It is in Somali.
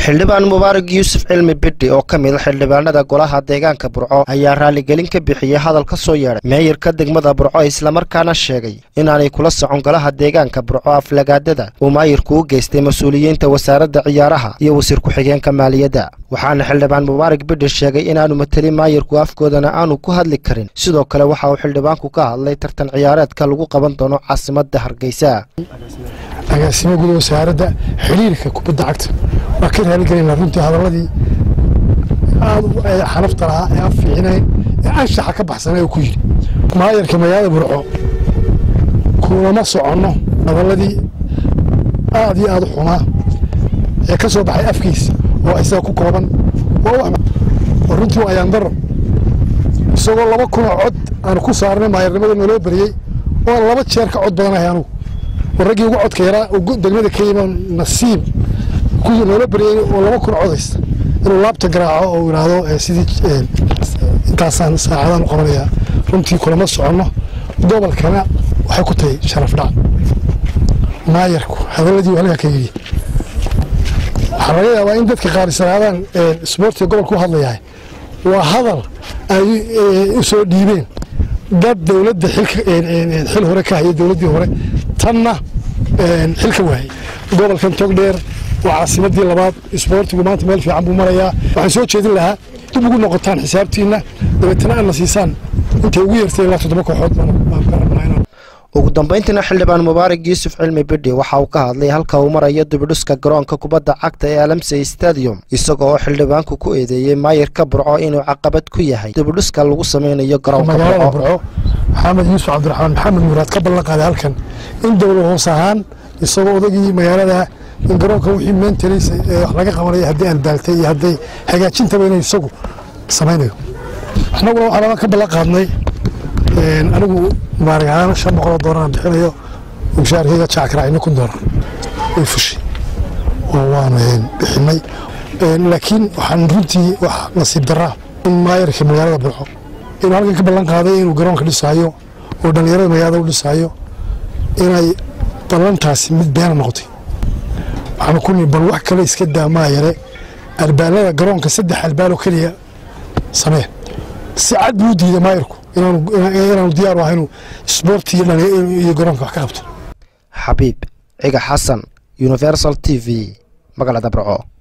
xildhibaan mubaarak yuusuf cilmi bidhi oo ka mid a xildhibaanada golaha deegaanka burco ayaa raaligelin ka bixiyey hadal ka soo yeedhay meeyarka degmada burco islamarkaana sheegay inaanay kula socon golaha deegaanka burco aflagaadada uu maayirku u geystay mas-uuliyiinta wasaaradda ciyaaraha iyo wasiir ku-xigeenka maaliyadda waxaana xildhibaan mubaarak bidhi sheegay inaanu matelin maayirku afkoodana aanu ku hadli karin sidoo kale waxa uu xildhibaanku ka hadlay tartan ciyaareedka lagu qaban doono caasimadda hargeysa agaasimo guda wasaaradda xiriirka kubadda cagta waa ka raaligelayna runtii hadaladii aad xanafta lahaa ee aan fiicinayn ee anshaxa ka baxsanay oo ku yidhi maayarka magaalada burco kulama soconno hadaladii aad iyo aad u xumaa ee ka soo baxay afkiisa oo isaga ku kooban oo runtii waa ayaandaro isagoo laba kunoo cod aanu ku saarnay maayarnimada naloo beriyey oo laba jeer ka cod badanahay anugu raggii ugu codka yaraa degmada ka yima nasiib kuwii noola baryay oo laba kun codaysta inuu laabta garaaco oo yidhaahdo sidii intaasaan saacadaan u qabanayaa runtii kulama soconno gobolkana waxay ku tahay sharaf dhac maayarku hadaladii halkaa ka yidhi waxaa laga yaabaa in dadka qaarisanaadaan isboortiga gobolka u hadlayahay waa hadal ay u soo dhiibeen dad dowladda xil hore ka haya dowladdii hore tanna xilka waayey gobolkan togdheer waa caasimadii labaad isboortigu maanta meel fiican buu marayaa waxaan soo jeedin lahaa dib ugu noqotaan xisaabtiinna dabeetana aadna siisaan intay ugu yartay ilaa toddoba kooxood ugu dambayntiina xildhibaan mubaarak yuusuf cilmi bidhi waxa uu ka hadlay halka uu marayo dibidhuska garoonka kubadda cagta ee alamsey stadium isaga oo xildhibaanku ku eedeeyey maayirka burco inuu caqabad ku yahay dibidhuska lagu sameynayo garoonka magaalada burco maxamed yuusuf cabdiraxmaan maxamed muraad ka ballan qaaday halkan in dowla hoos ahaan isagoo odagii magaalada in garoonka wixii maintenance wax laga qabanayo haddii albaaltay iyo hadday hagaajintaba inay isagu samaynayo annaguna waxaan ka ballan qaadnay anigu mubaarak ahaan shan boqoloo doolar aan bixinayo mushaarkayga jackaracino kun doolar way fushay oo waanu bixinay laakiin waxaan runtii wax nasiib daraa in maayarka magaalada burco inuu halkan ka ballan qaaday inuu garoonka dhisaayo oo dhallinyarada magaalada u dhisaayo inay ballantaasi mid beena noqotay waxaanu ku nii bal wax kale iska daa maayare albaalada garoonka saddex albaaloo keliya samee si cad buu u diiday maayarku inaanu diyaar u ahaynu isboorti iyo garoonka wax ka qabto xabiib ciga xasan universal t v magaalada burco